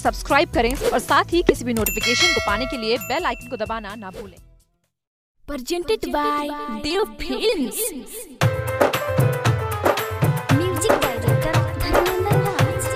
Subscribe करें और साथ ही किसी भी नोटिफिकेशन को पाने के लिए बेल आइकन को दबाना ना भूलें presented by Dev Films. Music director Dharmendra Raj.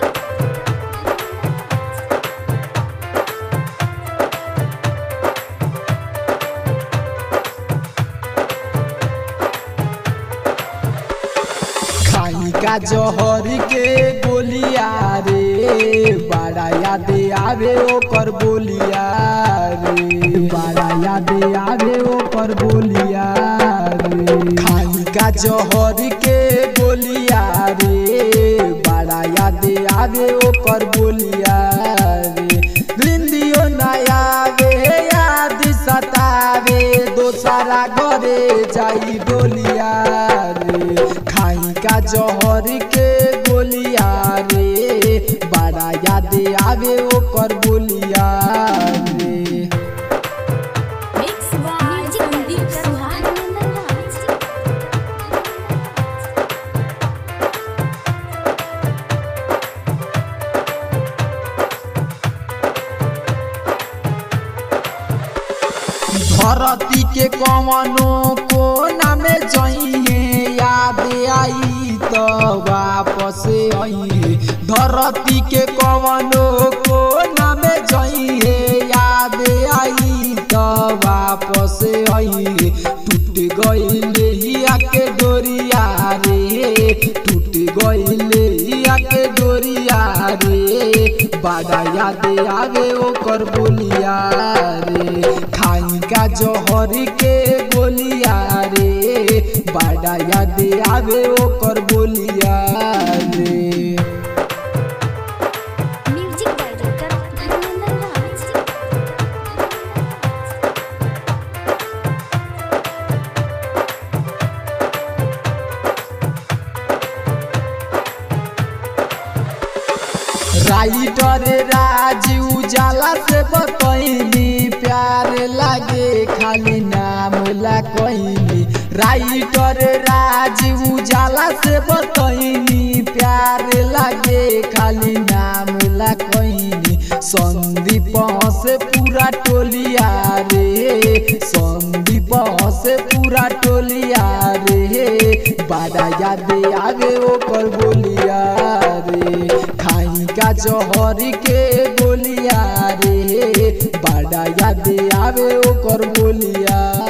खाई का जहर के गोलिया रे बड़ा याद आवे ओकर बोलिया रे बड़ा याद आवे ओकर बोलिया रे खाई का जहर के गोलिया रे बड़ा याद आवे ओकर बोलिया रे निंदियो ना आवे याद सतावे दोसरा घरे जाई डोलिया रे खाई का जहर के गोलिया रे बड़ा याद आवे ओकर बोलिया रे Mix by Sandeep Suhas. Dharmendra Raj. धरती के कवनो कोना में जइए याद आई तो वापस आई धरती के कवनो कोना में जइए याद आई तो वापस आई टूट गइले हिया के डोरिया रे टूट गइले हिया के डोरिया रे बड़ा याद आवे ओकर बोलिया रे खाई का जहर के गोलिया रे बड़ा याद आवे ओकर बोलिया रे Music director Dharmendra Raj. Writer Raju Ujala से बतैली प्यार लागे खाली नाम ला कहली राइटर राजू उजाला से बतैली प्यार लागे खाली नाम ला कहली संदीप से पूरा टोलिया रे संदीप से पूरा टोलिया रे बड़ा याद आवे ओकर बोलिया रे खाई का जहर के गोलिया रे बड़ा याद आवे ओकर बोलिया